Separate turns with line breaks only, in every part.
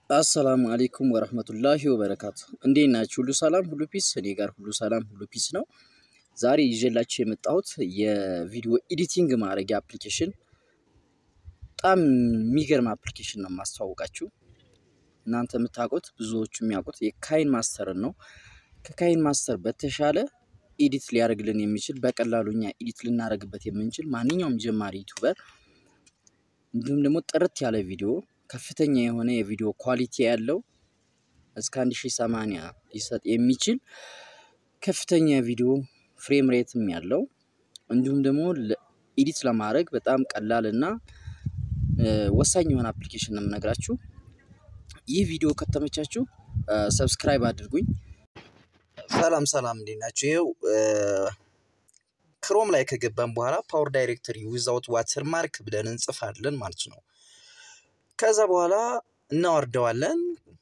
አሰላሙ አሌይኩም ወረህመቱላሂ ወበረካቱ። እንዴት ናችሁ? ሁሉ ሰላም፣ ሁሉ ፒስ? እኔ ጋር ሁሉ ሰላም፣ ሁሉ ፒስ ነው። ዛሬ ይዤላችሁ የመጣሁት የቪዲዮ ኤዲቲንግ ማድረጊያ አፕሊኬሽን፣ በጣም የሚገርም አፕሊኬሽን ነው የማስተዋወቃችሁ። እናንተ የምታውቁት ብዙዎቹ የሚያውቁት የካይን ማስተርን ነው። ከካይን ማስተር በተሻለ ኤዲት ሊያደርግልን የሚችል በቀላሉ እኛ ኤዲት ልናደርግበት የምንችል ማንኛውም ጀማሪ ዩቱበር እንዲሁም ደግሞ ጥርት ያለ ቪዲዮ ከፍተኛ የሆነ የቪዲዮ ኳሊቲ ያለው እስከ 1080 ሊሰጥ የሚችል ከፍተኛ ቪዲዮ ፍሬም ሬትም ያለው እንዲሁም ደግሞ ኤዲት ለማድረግ በጣም ቀላል እና ወሳኝ የሆነ አፕሊኬሽን ነው የምነግራችሁ። ይህ ቪዲዮ ከተመቻችሁ ሰብስክራይብ አድርጉኝ። ሰላም ሰላም፣ እንዴት ናችሁ? ይኸው ክሮም ላይ ከገባን በኋላ ፓወር ዳይሬክተሪ ዊዛውት ዋተር ማርክ ብለን እንጽፋለን ማለት ነው። ከዛ በኋላ እናወርደዋለን።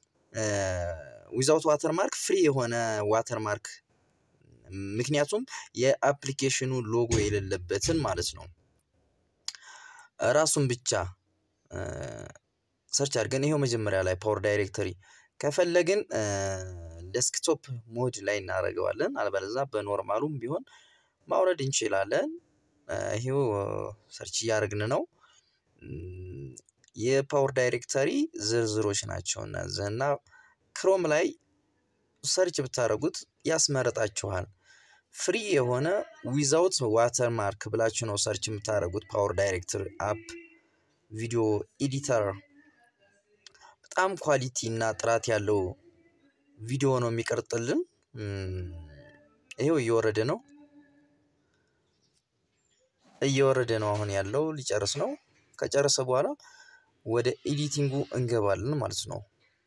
ዊዛውት ዋተር ማርክ ፍሪ የሆነ ዋተር ማርክ ምክንያቱም የአፕሊኬሽኑ ሎጎ የሌለበትን ማለት ነው። ራሱን ብቻ ሰርች አድርገን ይሄው መጀመሪያ ላይ ፓወር ዳይሬክተሪ ከፈለግን ዴስክቶፕ ሞድ ላይ እናደርገዋለን። አልበለዛ በኖርማሉም ቢሆን ማውረድ እንችላለን። ይሄው ሰርች እያደረግን ነው። የፓወር ዳይሬክተሪ ዝርዝሮች ናቸው እነዚህ እና ክሮም ላይ ሰርች ብታደርጉት ያስመረጣችኋል። ፍሪ የሆነ ዊዛውት ዋተር ማርክ ብላችሁ ነው ሰርች የምታደርጉት። ፓወር ዳይሬክተሪ አፕ ቪዲዮ ኤዲተር በጣም ኳሊቲ እና ጥራት ያለው ቪዲዮ ነው የሚቀርጥልን። ይሄው እየወረደ ነው እየወረደ ነው አሁን ያለው ሊጨርስ ነው። ከጨረሰ በኋላ ወደ ኤዲቲንጉ እንገባለን ማለት ነው።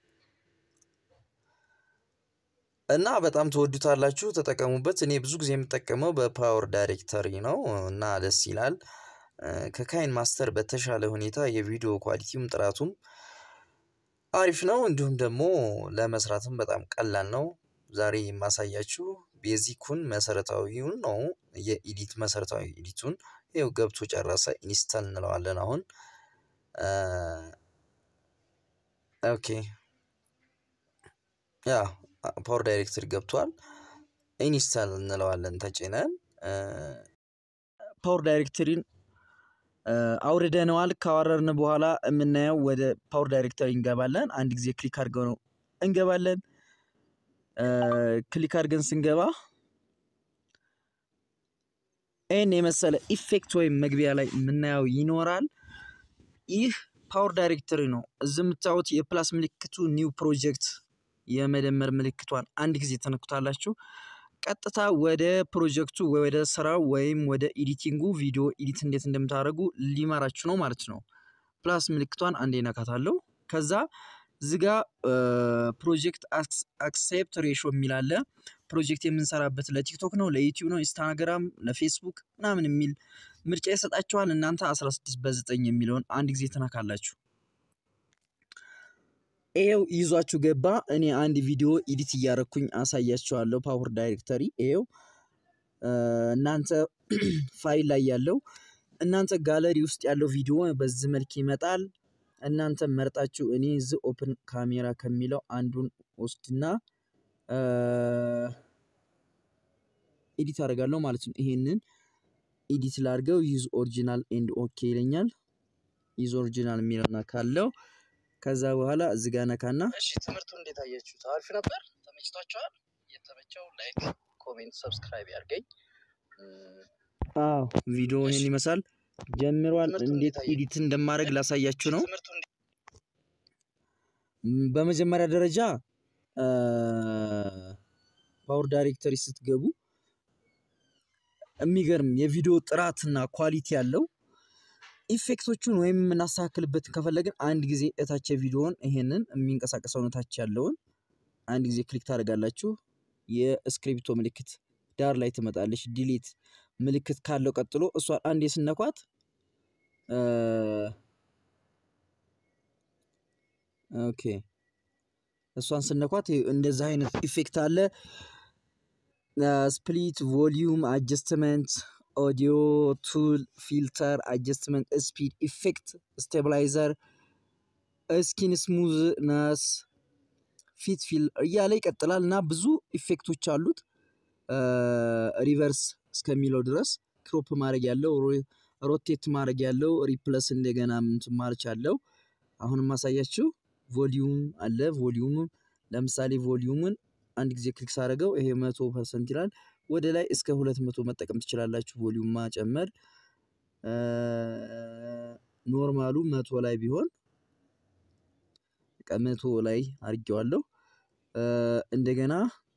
እና በጣም ትወዱታላችሁ፣ ተጠቀሙበት። እኔ ብዙ ጊዜ የምጠቀመው በፓወር ዳይሬክተሪ ነው እና ደስ ይላል። ከካይን ማስተር በተሻለ ሁኔታ የቪዲዮ ኳሊቲውም ጥራቱም አሪፍ ነው። እንዲሁም ደግሞ ለመስራትም በጣም ቀላል ነው። ዛሬ የማሳያችሁ ቤዚኩን መሰረታዊውን ነው፣ የኢዲት መሰረታዊ ኢዲቱን ይኸው ገብቶ ጨረሰ። ኢንስታል እንለዋለን አሁን ኦኬ ያ ፓወር ዳይሬክተሪ ገብቷል። ኢንስታል እንለዋለን ተጭነን ፓወር ዳይሬክተሪን አውርደነዋል። ካወረርን በኋላ የምናየው ወደ ፓወር ዳይሬክተሪ እንገባለን። አንድ ጊዜ ክሊክ አድርገው ነው እንገባለን። ክሊክ አድርገን ስንገባ ይህን የመሰለ ኢፌክት ወይም መግቢያ ላይ የምናየው ይኖራል። ይህ ፓወር ዳይሬክተሪ ነው። እዚህ የምታዩት የፕላስ ምልክቱ ኒው ፕሮጀክት የመደመር ምልክቷን አንድ ጊዜ ተነኩታላችሁ። ቀጥታ ወደ ፕሮጀክቱ ወደ ስራው ወይም ወደ ኤዲቲንጉ ቪዲዮ ኤዲት እንዴት እንደምታደርጉ ሊመራችሁ ነው ማለት ነው። ፕላስ ምልክቷን አንዴ ነካታለሁ። ከዛ ዝጋ ፕሮጀክት አክሴፕት ሬሾ የሚል አለ። ፕሮጀክት የምንሰራበት ለቲክቶክ ነው፣ ለዩቲዩብ ነው፣ ኢንስታግራም፣ ለፌስቡክ ምናምን የሚል ምርጫ ይሰጣችኋል። እናንተ 16 በ9 የሚለውን አንድ ጊዜ ትነካላችሁ። ይሄው ይዟችሁ ገባ። እኔ አንድ ቪዲዮ ኤዲት እያረኩኝ አሳያችኋለሁ። ፓወር ዳይሬክተሪ ይሄው እናንተ ፋይል ላይ ያለው እናንተ ጋለሪ ውስጥ ያለው ቪዲዮ በዚህ መልክ ይመጣል። እናንተ መርጣችሁ እኔ ዝ ኦፕን ካሜራ ከሚለው አንዱን ወስድና ኤዲት አደርጋለሁ ማለት ነው። ይሄንን ኤዲት ላድርገው። ዩዝ ኦሪጂናል ኤንድ ኦኬ ይለኛል። ዩዝ ኦሪጂናል የሚለውና ካለው ከዛ በኋላ እዚህ ጋር ነካና፣ እሺ ትምህርቱ እንዴት አያችሁት? አሪፍ ነበር? ተመችቷችኋል? የተመቸው ላይክ፣ ኮሜንት፣ ሰብስክራይብ ያድርገኝ። አዎ ቪዲዮ ይሄን ይመስላል። ጀምሯል። እንዴት ኤዲት እንደማድረግ ላሳያችሁ ነው። በመጀመሪያ ደረጃ ፓወር ዳይሬክተሪ ስትገቡ የሚገርም የቪዲዮ ጥራትና ኳሊቲ ያለው ኢፌክቶቹን ወይም የምናስተካክልበትን ከፈለግን አንድ ጊዜ እታች ቪዲዮውን ይሄንን የሚንቀሳቀሰውን እታች ያለውን አንድ ጊዜ ክሊክ ታደርጋላችሁ። የስክሪፕቶ ምልክት ዳር ላይ ትመጣለች። ዲሊት ምልክት ካለው ቀጥሎ እሷን አንዴ ስነኳት ኦኬ እሷን ስነኳት እንደዛ አይነት ኢፌክት አለ። ስፕሊት ቮሊዩም አጀስትመንት ኦዲዮ ቱል ፊልተር አጀስትመንት ስፒድ ኢፌክት ስቴብላይዘር ስኪን ስሙዝነስ ፊት ፊል እያለ ይቀጥላል እና ብዙ ኢፌክቶች አሉት። ሪቨርስ እስከሚለው ድረስ ክሮፕ ማድረግ ያለው ሮቴት ማድረግ ያለው ሪፕለስ እንደገና ምንትን ማርች አለው። አሁንም ማሳያችሁ ቮሊዩም አለ። ቮሊዩም ለምሳሌ ቮሊዩምን አንድ ጊዜ ክሊክ ሳደርገው ይሄ መቶ ፐርሰንት ይላል። ወደ ላይ እስከ ሁለት መቶ መጠቀም ትችላላችሁ። ቮሊዩም ማጨመር ኖርማሉ መቶ ላይ ቢሆን መቶ ላይ አድርጌዋለሁ። እንደገና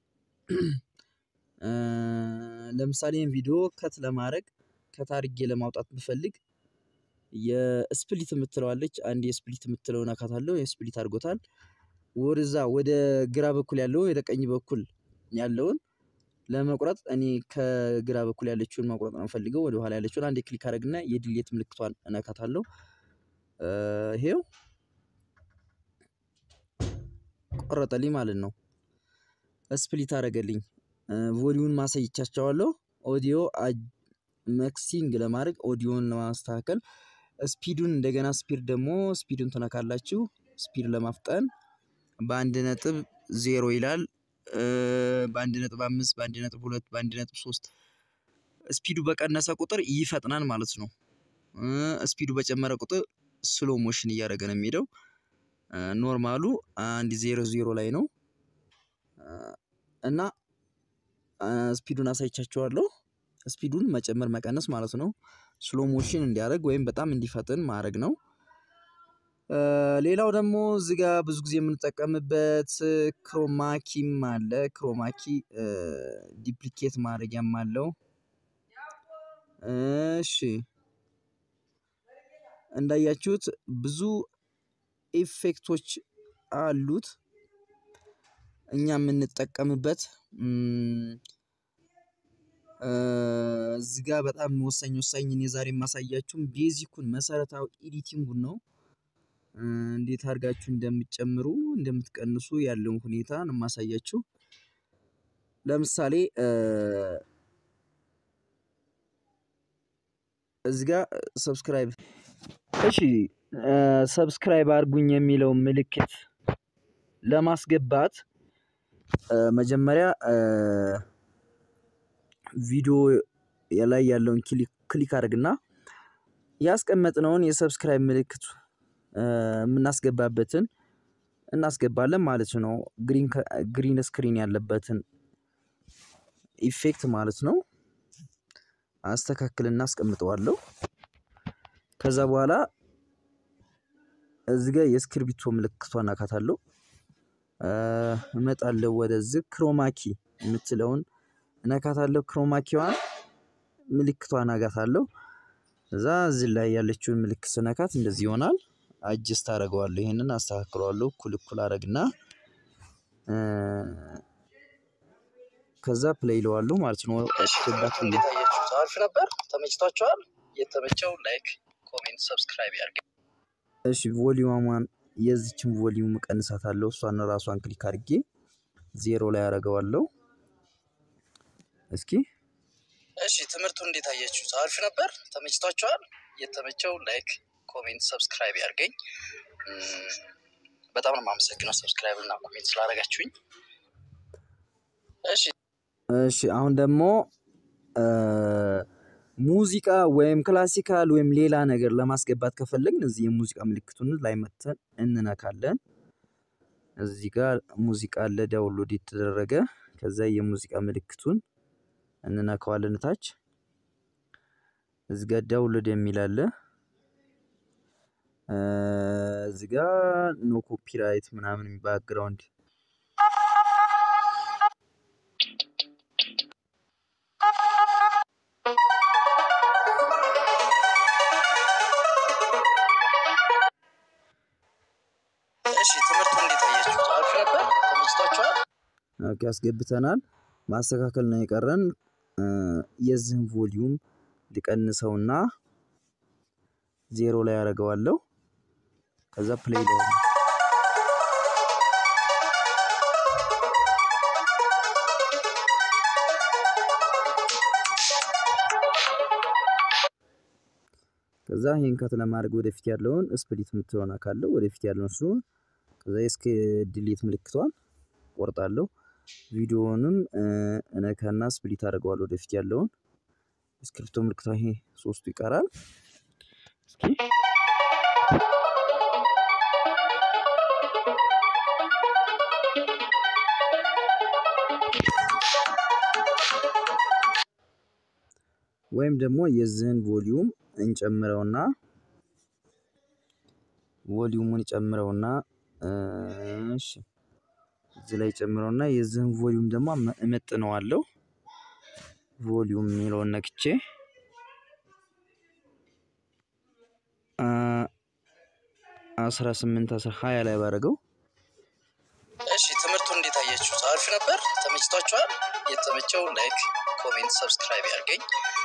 ለምሳሌ ይህን ቪዲዮ ከት ለማድረግ ከት አድርጌ ለማውጣት ብፈልግ የስፕሊት የምትለዋለች አንድ የስፕሊት የምትለው ነካታለሁ። የስፕሊት አድርጎታል። ወደዛ ወደ ግራ በኩል ያለውን ወደ ቀኝ በኩል ያለውን ለመቁረጥ እኔ ከግራ በኩል ያለችውን መቁረጥ ነው የምፈልገው። ወደ ኋላ ያለችውን አንዴ ክሊክ አደረግና የድሌት ምልክቷን እነካታለሁ። ይሄው ቆረጠልኝ ማለት ነው። ስፕሊት አደረገልኝ። ቮሊዩን ማሳይቻቸዋለሁ። ኦዲዮ መክሲንግ ለማድረግ ኦዲዮን ለማስተካከል ስፒዱን እንደገና ስፒድ ደግሞ ስፒዱን ትነካላችሁ። ስፒድ ለማፍጠን በአንድ ነጥብ ዜሮ ይላል። በአንድ ነጥብ አምስት በአንድ ነጥብ ሁለት በአንድ ነጥብ ሶስት ስፒዱ በቀነሰ ቁጥር ይፈጥናል ማለት ነው። ስፒዱ በጨመረ ቁጥር ስሎ ሞሽን እያደረገ ነው የሚሄደው። ኖርማሉ አንድ ዜሮ ዜሮ ላይ ነው እና ስፒዱን አሳይቻችኋለሁ። ስፒዱን መጨመር መቀነስ ማለት ነው። ስሎ ሞሽን እንዲያደርግ ወይም በጣም እንዲፈጥን ማድረግ ነው። ሌላው ደግሞ እዚህ ጋር ብዙ ጊዜ የምንጠቀምበት ክሮማኪም አለ። ክሮማኪ ዲፕሊኬት ማድረጊያም አለው። እሺ እንዳያችሁት ብዙ ኢፌክቶች አሉት። እኛ የምንጠቀምበት እዚህ ጋር በጣም ወሳኝ ወሳኝ እኔ ዛሬ የማሳያችሁም ቤዚኩን መሰረታዊ ኤዲቲንጉን ነው። እንዴት አድርጋችሁ እንደምትጨምሩ እንደምትቀንሱ ያለውን ሁኔታ ነው የማሳያችሁ። ለምሳሌ እዚህ ጋር ሰብስክራይብ እሺ ሰብስክራይብ አድርጉኝ የሚለው ምልክት ለማስገባት መጀመሪያ ቪዲዮ ላይ ያለውን ክሊክ አድርግና ያስቀመጥነውን የሰብስክራይብ ምልክት የምናስገባበትን እናስገባለን ማለት ነው። ግሪን ስክሪን ያለበትን ኢፌክት ማለት ነው። አስተካክልና አስቀምጠዋለሁ። ከዛ በኋላ እዚህ ጋር የእስክርቢቶ ምልክቷን እነካታለሁ። እመጣለሁ ወደዚህ ክሮማኪ የምትለውን እነካታለሁ። ክሮማኪዋን ምልክቷን አጋታለሁ። እዛ እዚህ ላይ ያለችውን ምልክት ስነካት እንደዚህ ይሆናል። አጅስት አደርገዋለሁ። ይሄንን አስተካክለዋለሁ። እኩል እኩል አደርግና ከዛ ፕሌይ ይለዋለሁ ማለት ነው።
እንዴት አያችሁት? አሪፍ ነበር? ተመችቷችኋል? የተመቸው ላይክ፣ ኮሜንት፣ ሰብስክራይብ ያድርግ።
እሺ ቮሊዩሟን የዚችን ቮሊዩም እቀንሳታለሁ። እሷን ራሷን ክሊክ አድርጌ ዜሮ ላይ አደርገዋለሁ። እስኪ
እሺ ትምህርቱ እንዴት አያችሁት? አሪፍ ነበር? ተመችቷችኋል? የተመቸው ላይክ፣ ኮሜንት፣ ሰብስክራይብ ያድርገኝ። በጣም ነው የማመሰግነው ሰብስክራይብ እና ኮሜንት ስላደረጋችሁኝ። እሺ
እሺ አሁን ደግሞ ሙዚቃ ወይም ክላሲካል ወይም ሌላ ነገር ለማስገባት ከፈለግን እዚህ የሙዚቃ ምልክቱን ላይ መተን እንነካለን። እዚህ ጋር ሙዚቃ አለ ዳውንሎድ የተደረገ ከዛ የሙዚቃ ምልክቱን እንነካዋለን ታች እዚህ ጋር ዳውንሎድ የሚል አለ። እዚህ ጋር ኖ ኮፒራይት ምናምን ባክግራውንድ
እሺ ትምህርቱ እንዴት አያችሁት? አሪፍ ነበር? ተመችቷችኋል?
ኦኬ አስገብተናል። ማስተካከል ነው የቀረን። የዚህን ቮሊዩም ልቀንሰውና ዜሮ ላይ አደርገዋለሁ። ከዛ ፕሌይ ነው ከዛ ከዛ ይህን ከት ለማድረግ ወደፊት ያለውን ስፕሊት የምትሆና ካለው ወደፊት ያለውን እሱ ከዛ እስከ ዲሊት ምልክቷን ቆርጣለሁ። ቪዲዮውንም እነካና ስፕሊት አድርገዋል ወደፊት ያለውን ስክሪፕቶ ምልክቷ ይሄ ሶስቱ ይቀራል። እስኪ ወይም ደግሞ የዚህን ቮሊዩም እንጨምረውና ቮሊዩሙን ጨምረውና እሺ እዚህ ላይ ጨምረውና የዚህን ቮሊዩም ደግሞ እመጥነዋለሁ። ቮሊዩም የሚለውን ነክቼ አስራ ስምንት አስራ ሀያ ላይ ባደረገው
እሺ ትምህርቱ እንዴት አያችሁት? አሪፍ ነበር? ተመችቷችኋል? የተመቸው ላይክ፣ ኮሜንት፣ ሰብስክራይብ ያድርገኝ።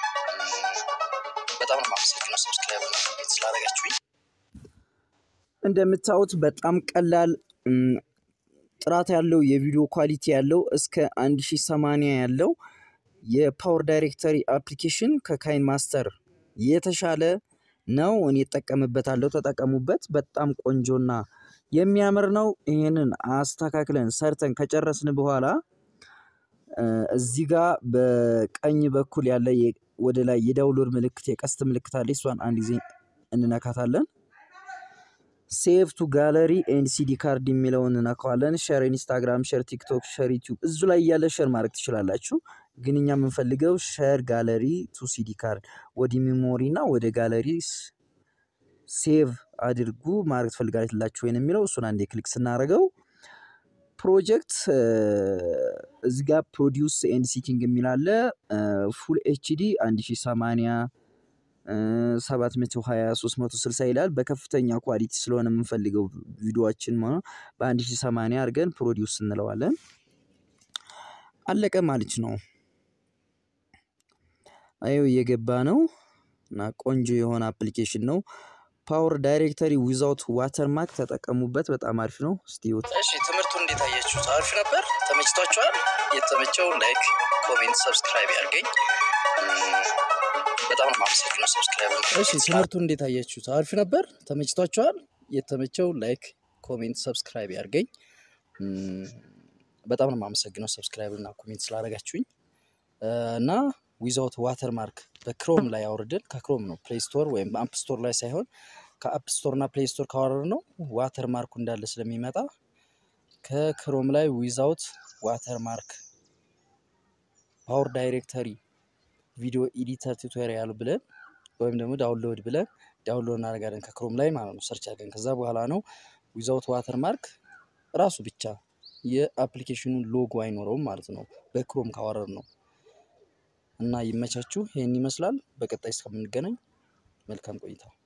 በጣም ነው የማመሰግነው ሰብስክራይብ እና ኮሜንት ስላደረጋችሁኝ።
እንደምታዩት በጣም ቀላል ጥራት ያለው የቪዲዮ ኳሊቲ ያለው እስከ 1080 ያለው የፓወር ዳይሬክተሪ አፕሊኬሽን ከካይን ማስተር የተሻለ ነው። እኔ እጠቀምበታለሁ፣ ተጠቀሙበት። በጣም ቆንጆና የሚያምር ነው። ይህንን አስተካክለን ሰርተን ከጨረስን በኋላ እዚህ ጋር በቀኝ በኩል ያለ ወደ ላይ የዳውንሎድ ምልክት የቀስት ምልክት አለ። እሷን አንድ ጊዜ እንነካታለን። ሴቭ ቱ ጋለሪ ኤንድ ሲዲ ካርድ የሚለውን እነካዋለን። ሸር ኢንስታግራም፣ ሸር ቲክቶክ፣ ሸር ዩቲዩብ እዙ ላይ እያለ ሸር ማድረግ ትችላላችሁ። ግን እኛ የምንፈልገው ሸር ጋለሪ ቱ ሲዲ ካርድ ወደ ሜሞሪ እና ወደ ጋለሪ ሴቭ አድርጉ ማድረግ ትፈልጋላችሁ ወይን የሚለው እሱን አንዴ ክሊክ ስናደርገው ፕሮጀክት እዚህ ጋር ፕሮዲውስ ኤንድ ሲቲንግ የሚል አለ። ፉል ኤችዲ 1080 720 360 ይላል። በከፍተኛ ኳሊቲ ስለሆነ የምንፈልገው ቪዲዮችን በ1080 አድርገን ፕሮዲውስ እንለዋለን። አለቀ ማለት ነው። ይኸው እየገባ ነው እና ቆንጆ የሆነ አፕሊኬሽን ነው። ፓወር ዳይሬክተሪ ዊዛውት ዋተርማርክ ተጠቀሙበት። በጣም አሪፍ ነው። ስቲዩት
እሺ ትምህርቱ እንዴት አያችሁት? አሪፍ ነበር? ተመችቷችኋል? የተመቸው ላይክ፣ ኮሜንት፣ ሰብስክራይብ ያድርገኝ። በጣም ነው የማመሰግነው ሰብስክራይብ።
እሺ ትምህርቱ እንዴት አያችሁት? አሪፍ ነበር? ተመችቷችኋል? የተመቸው ላይክ፣ ኮሜንት፣ ሰብስክራይብ ያድርገኝ። በጣም ነው የማመሰግነው ሰብስክራይብ እና ኮሜንት ስላደረጋችሁኝ እና ዊዛውት ዋተር ማርክ በክሮም ላይ አውርደን ከክሮም ነው ፕሌይ ስቶር ወይም አፕ ስቶር ላይ ሳይሆን ከአፕ ስቶር እና ፕሌይ ስቶር ካወረድ ነው ዋተር ማርኩ እንዳለ ስለሚመጣ ከክሮም ላይ ዊዛውት ዋተር ማርክ ፓወር ዳይሬክተሪ ቪዲዮ ኤዲተር ቱቶሪያል ብለን ወይም ደግሞ ዳውንሎድ ብለን ዳውንሎድ እናደርጋለን ከክሮም ላይ ማለት ነው። ሰርች አድርገን ከዛ በኋላ ነው ዊዛውት ዋተር ማርክ ራሱ ብቻ የአፕሊኬሽኑን ሎጎ አይኖረውም ማለት ነው በክሮም ካወረድ ነው። እና ይመቻችሁ። ይህን ይመስላል። በቀጣይ እስከምንገናኝ መልካም ቆይታ